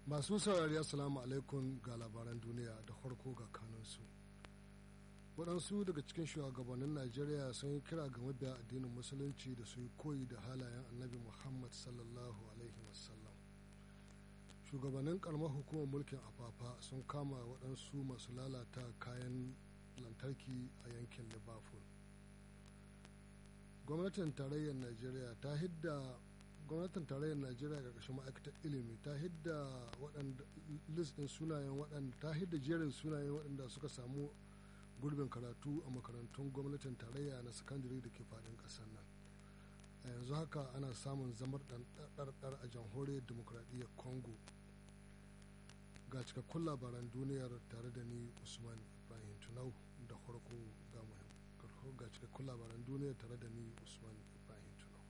masu saurari assalamu alaikum ga labaran duniya da farko ga kanunsu waɗansu daga cikin shugabannin najeriya sun yi kira ga mabiya addinin musulunci da su yi koyi da halayen annabi muhammad sallallahu alaihi wasallam shugabannin karamar hukumar mulkin afafa sun kama waɗansu masu lalata kayan lantarki a yankin liverpool gwamnatin tarayyar najeriya ta hidda gwamnatin tarayyar najeriya ƙarƙashin ma'aikatar ilimi ta hidda waɗanda list ɗin sunayen waɗanda ta hidda jerin sunayen waɗanda suka samu gurbin karatu a makarantun gwamnatin tarayya na sakandare da ke faɗin ƙasar nan a yanzu haka ana samun zamar ɗarɗar a jamhuriyar demokuraɗiyyar congo ga cikakkun labaran duniyar tare da ni usman ibrahim tunau da farko ga cikakkun labaran duniyar tare da ni usman ibrahim tunau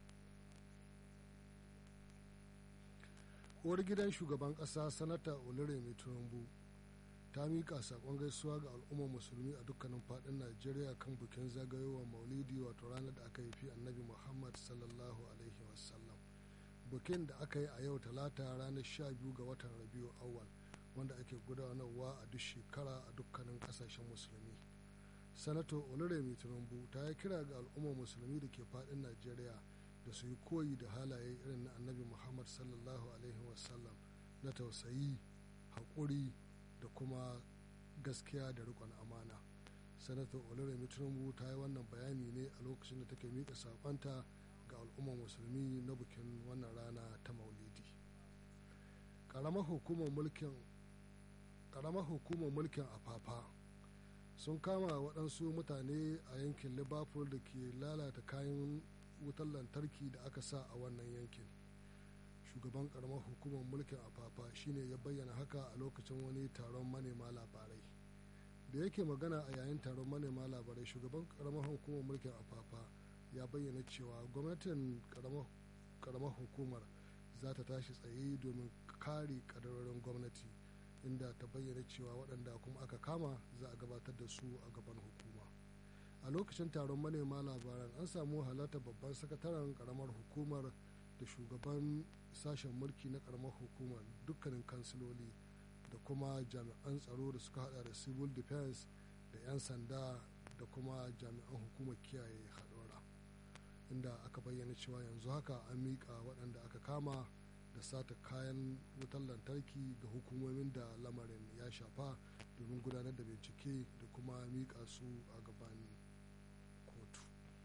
uwar gidan shugaban ƙasa sanata oluremi tinubu ta miƙa saƙon gaisuwa ga al'ummar musulmi a dukkanin faɗin najeriya kan bikin zagayowar maulidi wato ranar da aka haifi annabi muhammad sallallahu alaihi wasallam bikin da aka yi a yau talata ranar sha biyu ga watan rabiu awal wanda ake gudanarwa a duk shekara a dukkanin ƙasashen musulmi sanato oluremi tinubu ta yi kira ga al'ummar musulmi da ke faɗin najeriya da su yi koyi da halaye irin na annabi muhammad sallallahu alaihi wasallam na tausayi haƙuri da kuma gaskiya da rikon amana sanatar oloremi tinubu ta yi wannan bayani ne a lokacin da take miƙa saƙonta ga al'ummar musulmi na bikin wannan rana ta maulidi ƙaramar hukumar mulkin ƙaramar hukumar mulkin afafa sun kama waɗansu mutane a yankin liverpool da ke lalata kayan wutar lantarki da aka sa a wannan yankin shugaban karamar hukumar mulkin afafa shine ya bayyana haka a lokacin wani taron manema labarai da yake magana a yayin taron manema labarai shugaban karamar hukumar mulkin afafa ya bayyana cewa gwamnatin karamar hukumar za ta tashi tsaye domin kare kadarorin gwamnati inda ta bayyana cewa waɗanda kuma aka kama za a gabatar da su a gaban hukuma a lokacin taron manema labaran an samu halartar babban sakataren karamar hukumar da shugaban sashen mulki na karamar hukumar dukkanin kansiloli da kuma jami'an tsaro da suka hada da civil defense da 'yan sanda da kuma jami'an hukumar kiyaye haɗura inda aka bayyana cewa yanzu haka an miƙa waɗanda aka kama da sata kayan wutar lantarki ga hukumomin da lamarin ya shafa domin gudanar da bincike da kuma miƙa su a gaban kotu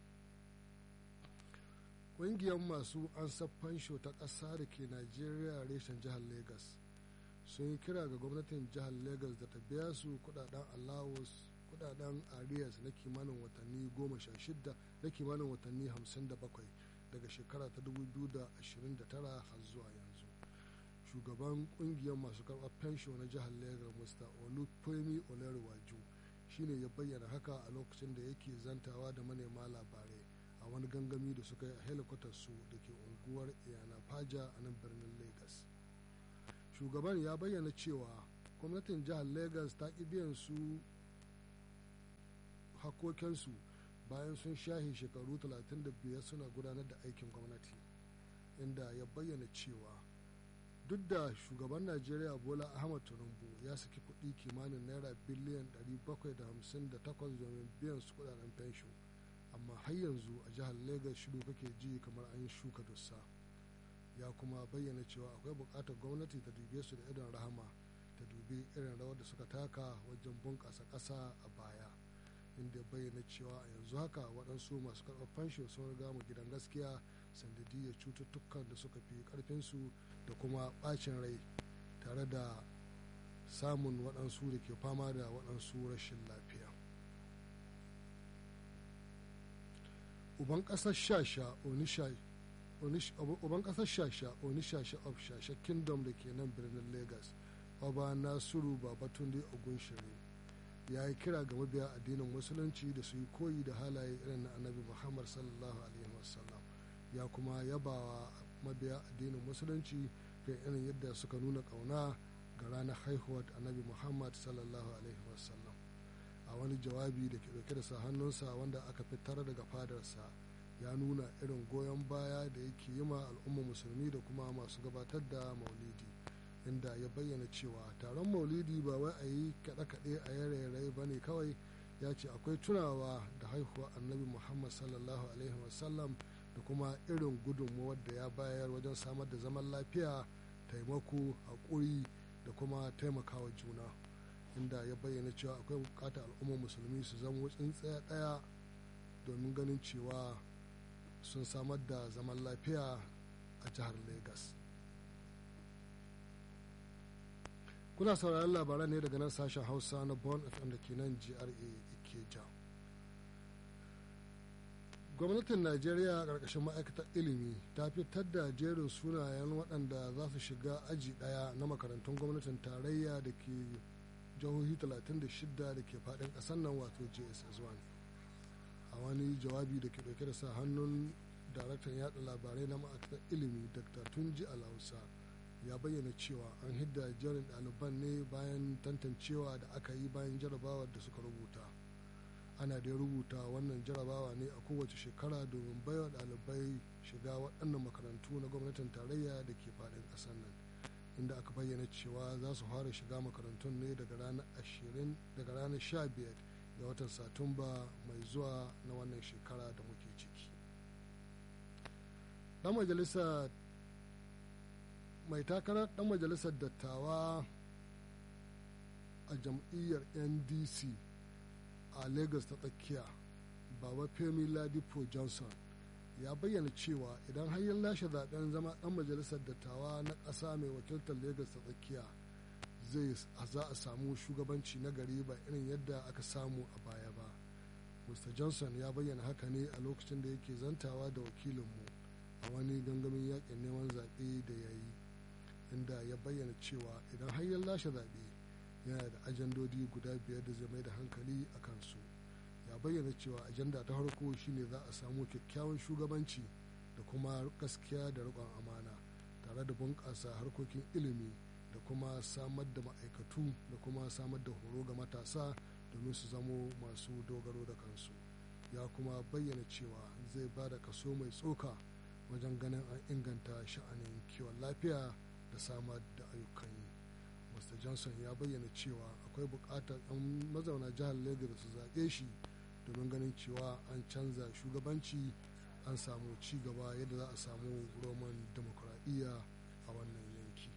ƙungiyar masu ansa fansho ta ƙasa da ke najeriya reshen jihar lagos sun yi kira ga gwamnatin jihar lagos da ta biya su kudaden allowance kudaden arias na kimanin watanni goma sha shida na kimanin watanni hamsin da bakwai daga shekara ta 2029 har zuwa yanzu shugaban kungiyar masu karɓar fensho na jihar lagos mr olufemi olerwaju shine ya bayyana haka a lokacin da yake zantawa da manema labarai a wani gangami da suka yi a helikwatar su da ke unguwar iyana faja a nan birnin lagos shugaban ya bayyana cewa gwamnatin jihar lagos ta ƙi biyan su hakokinsu bayan sun shahe shekaru 35 suna gudanar da aikin gwamnati inda ya bayyana cewa duk da shugaban najeriya bola ahmad tinubu ya saki kuɗi kimanin naira biliyan 758 domin biyan su kudaden fensho amma har yanzu a jihar lagos shiru kake ji kamar an shuka dussa ya kuma bayyana cewa akwai buƙatar gwamnati ta dube su da idon rahama ta dubi irin rawar da suka taka wajen bunƙasa ƙasa a baya inda bayyana cewa a yanzu haka waɗansu masu karɓar fansho sun riga mu gidan gaskiya sandadiyar cututtukan da suka fi ƙarfinsu da kuma ɓacin rai tare da samun waɗansu da ke fama da waɗansu rashin lafiya uban ƙasar shasha onisha uban ƙasar shasha onisha of shasha kingdom da ke nan birnin lagos ọba nasiru babatunde ogunshiri ya yi kira ga mabiya addinin musulunci da su yi koyi da halaye irin na annabi muhammad sallallahu alaihi wasallam ya kuma yabawa mabiya addinin musulunci da irin yadda suka nuna ƙauna ga ranar haihuwar annabi muhammad sallallahu alaihi wasallam a wani jawabi da ke dauke da sa hannunsa wanda aka fitar daga fadarsa ya nuna irin goyon baya da yake yi ma al'umma musulmi da kuma masu gabatar da maulidi inda ya bayyana cewa taron maulidi ba wai a yi kaɗe-kaɗe a yare ba ne kawai ya ce akwai tunawa da haihuwa annabi muhammad sallallahu alaihi wasallam da kuma irin gudunmuwar da ya bayar wajen samar da zaman lafiya taimako haƙuri da kuma taimakawa juna inda ya bayyana cewa akwai bukatar al'ummar musulmi su zama tsintsaya ɗaya domin ganin cewa sun samar da zaman lafiya a jihar lagos kuna sauraron labaran ne daga nan sashen hausa na born fm da ke nan gra ikeja gwamnatin najeriya a ƙarƙashin ma'aikatar ilimi ta fitar da jerin sunayen waɗanda za su shiga aji ɗaya na makarantun gwamnatin tarayya da ke jihohi 36 da ke faɗin ƙasar nan wato jss1 a wani jawabi da ke ɗauke da sa hannun daraktan yada labarai na ma'aikatar ilimi dr tunji alhausa ya bayyana cewa an hidda jerin ɗaliban ne bayan tantancewa da aka yi bayan jarabawar da suka rubuta ana da rubuta wannan jarabawa ne a kowace shekara domin baiwa ɗalibai shiga waɗannan makarantu na gwamnatin tarayya da ke faɗin ƙasar nan inda aka bayyana cewa za su fara shiga makarantun ne daga ranar 20 daga ranar 15 ga watan satumba mai zuwa na wannan shekara da muke ciki dan majalisa mai takarar dan majalisar dattawa a jam'iyyar ndc a lagos ta tsakiya baba femi ladipo johnson ya bayyana cewa idan har lashe zaben zama dan majalisar dattawa na ƙasa mai wakiltar lagos ta tsakiya zai za a samu shugabanci na gari ba irin yadda aka samu a baya ba mr johnson ya bayyana haka ne a lokacin da yake zantawa da wakilinmu a wani gangamin yakin neman zaɓe da ya yi inda ya bayyana cewa idan har ya lashe zaɓe yana da ajandodi guda biyar da zai mai da hankali a kansu ya bayyana cewa ajanda ta farko shine za a samu kyakkyawan shugabanci da kuma gaskiya da riƙon amana tare da bunƙasa harkokin ilimi da kuma samar da ma'aikatu da kuma samar da horo ga matasa domin su zamo masu dogaro da kansu ya kuma bayyana cewa zai ba da kaso mai tsoka wajen ganin an inganta sha'anin kiwon lafiya da samar da ayyukan yi mr johnson ya bayyana cewa akwai buƙatar 'yan mazauna jihar lagos su zaɓe shi domin ganin cewa an canza shugabanci an samu ci gaba yadda za a samu roman demokuraɗiyya a wannan yanki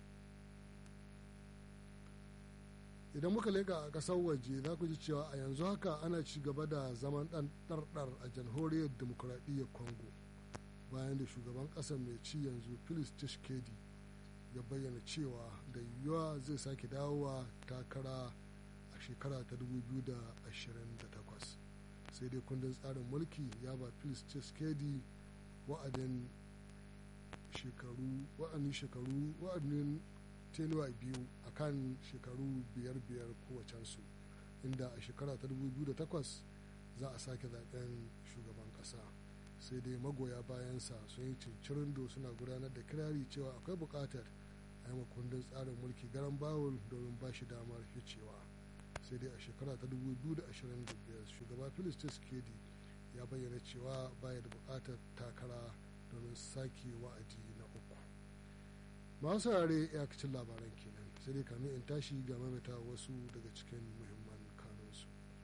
idan muka leka a ƙasar waje za ku ji cewa a yanzu haka ana ci gaba da zaman ɗan ɗarɗar a jamhuriyar demokuraɗiyyar congo bayan da shugaban ƙasar mai ci yanzu felix tshisekedi ya bayyana cewa da yiwuwa zai sake dawowa takara a shekara ta 2028 sai dai kundin tsarin mulki ya ba felix tshisekedi wa'adin shekaru wa'adin shekaru wa'adin tenuwa biyu a kan shekaru biyar biyar kowacensu inda a shekara ta 2008 za a sake zaben shugaban kasa sai dai magoya bayansa sun yi cincirindo suna gudanar da kirari cewa akwai bukatar a yi kundin tsarin mulki garan bawul domin ba shi damar ficewa sai dai a shekara ta 2025 shugaba felix tshisekedi ya bayyana cewa baya da bukatar takara domin sake wa'adi na uku masu saurare iyakacin labaran kenan sai dai kamin in tashi ga mamata wasu daga cikin muhimman kanunsu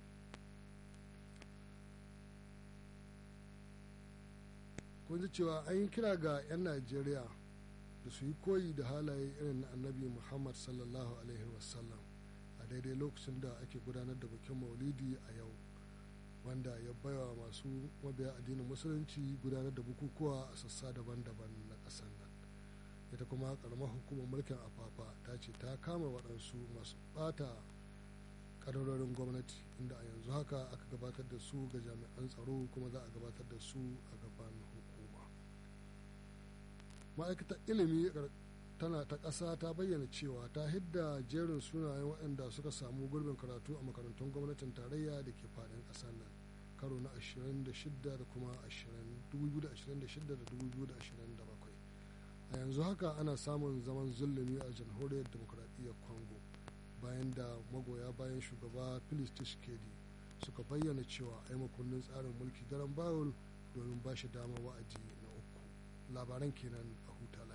kun ji cewa an yi kira ga 'yan najeriya da su yi koyi da halaye irin na annabi muhammad sallallahu alaihi wasallam a daidai lokacin da ake gudanar da bikin maulidi a yau wanda ya baiwa masu mabiya addinin musulunci gudanar da bukukuwa a sassa daban-daban na ƙasar nan ita kuma karamar hukumar mulkin afafa ta ce ta kama waɗansu masu ɓata ƙadarorin gwamnati inda a yanzu haka aka gabatar da su ga jami'an tsaro kuma za a gabatar da su a gaban hukuma ma'aikatar ilimi tana ta ƙasa ta bayyana cewa ta hidda jerin sunayen waɗanda suka samu gurbin karatu a makarantun gwamnatin tarayya da ke faɗin ƙasar nan karo na 26 da kuma 2026 da 2027 a yanzu haka ana samun zaman zulumi a jamhuriyar demokuraɗiyyar congo bayan da magoya bayan shugaba felix tshisekedi suka bayyana cewa a yi makonnin tsarin mulki garan bawul domin ba shi dama wa'adi na uku labaran kenan a huta